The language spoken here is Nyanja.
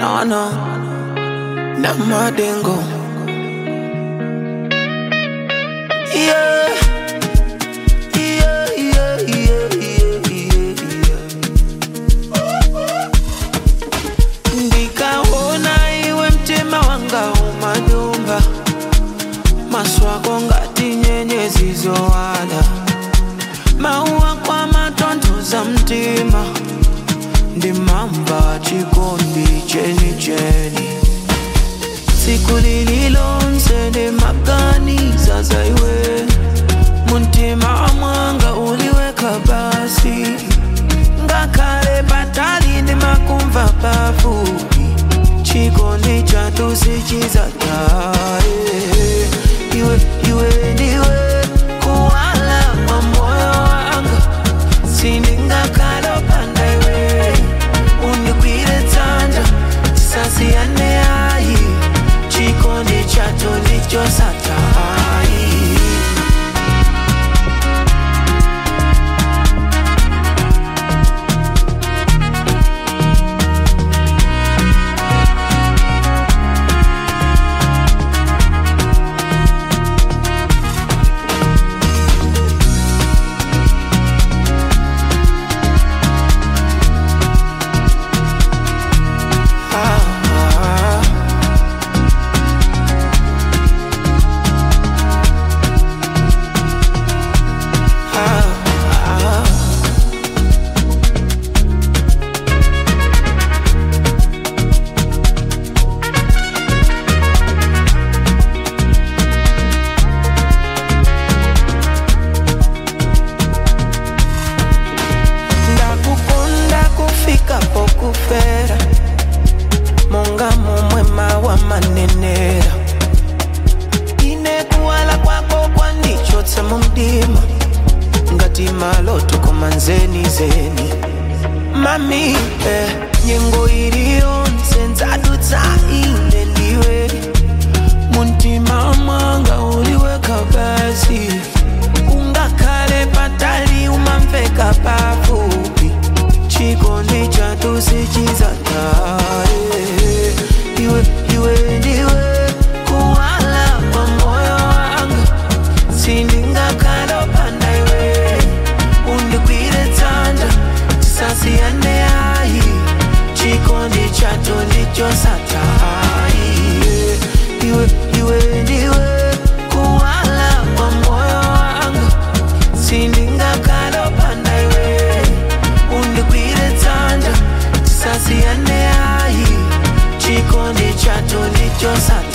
No, no, na madengo. Yeah. Yeah, yeah, yeah, yeah, yeah, yeah. Ndikaona iwe mtima wanga umanyumba maswako ngati nyenyezi zowala mauwa kwa matonthoza mtima ndimamba chikondi chenicheni tsiku lililonse ndimaganiza za iwe muntima mwanga uliweka basi ngakhale patali ndimakumva pafupi chikondi chathu sichizataye iwe iwe ndiwe kuwala kwa moyo wanga sindingakhale opanda iwe undigwire dzanja tisasiyane ayi chikondi chathu ndichosatayi ah, ah. Ah, ah. ndakukonda kufika pokufera monga momwe mawa manenera ine kuwala kwako kwandichotsa mu mdima ngati maloto koma nzeni zeni mami eh, nyengo iliyonse ndzadutsa ine ndiwe muntima mwanga uliweka basi ungakhale patali umamveka pafupi chikondi chathu sichizataye iwe iwe ndiwe kuwala kwa moyo wanga sindingakhale opanda iwe undigwire dzanja tisasiyane ayi chikondi chathu ndichosatayi iwe iwe ndiwe kuwala kwa moyo wanga sindingakhale opanda iwe undigwire dzanja tisasiyane ayi chikondi chathu ndichosatayi